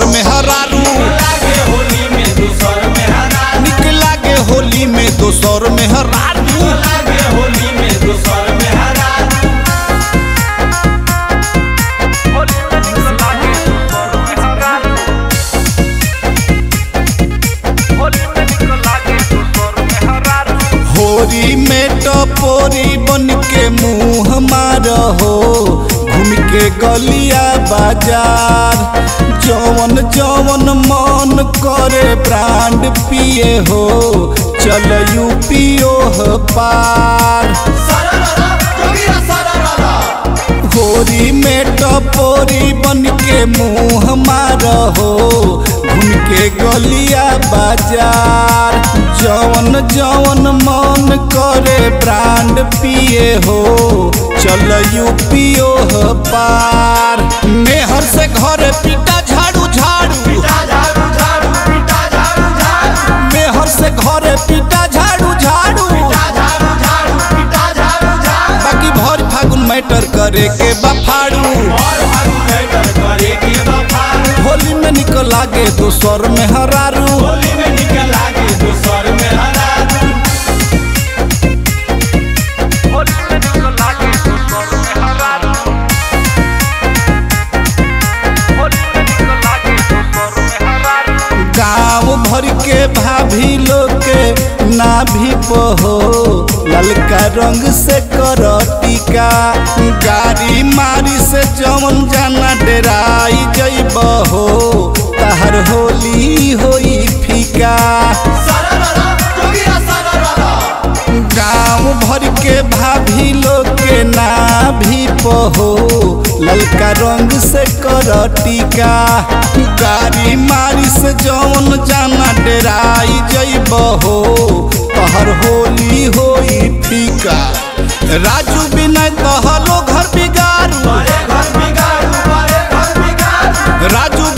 में हरारू लागे होली में दूसर में हरा निक लागे होली में दोसर में हरारू लागे होली में दूसर में हरा होरी में टपोरी बन के मुंह मार हो घूम के गलिया बाजार जवन जवन मन करे ब्रांड पिए हो चल यूपीओ पार सरररा जोगिरा सरररा होरी में टपोरी बन के मुंह मार हो घूम के गलिया बाजार जवन जवन मन करे ब्रांड पिए हो चल यूपीओ पार मेहर से घर पीटा झाड़ू झाड़ू पिटा झाड़ू झाड़ू पिटा झाड़ू झाड़ू मेहर से घर पीटा झाड़ू झाड़ू पिटा झाड़ू झाड़ू पिटा झाड़ू झाड़ू बाकी भर फागुन मैटर करे के बफाड़ू और भागु मैटर करे के बफारू होली में निकल लागे दोसर में हरारू होली में निकल आगे दूसर में हरा गाँव भर के भाभी लोग के नाभि पहो ललका रंग से कर टीका गाड़ी मारी से जवन जाना डेराई जइब हो तहर होली होई फीका सरररा जोगिरा सरररा गाँव भर के भाभी लोग के नाभि पहो ललका रंग से कर टीका गाड़ी मारी से जौन जाना डेराई जइब हो तहर होली होई फीका राजू बिना कहलो घर बिगारू बड़े घर बिगाड़ू बड़े घर बिगाड़ू राजू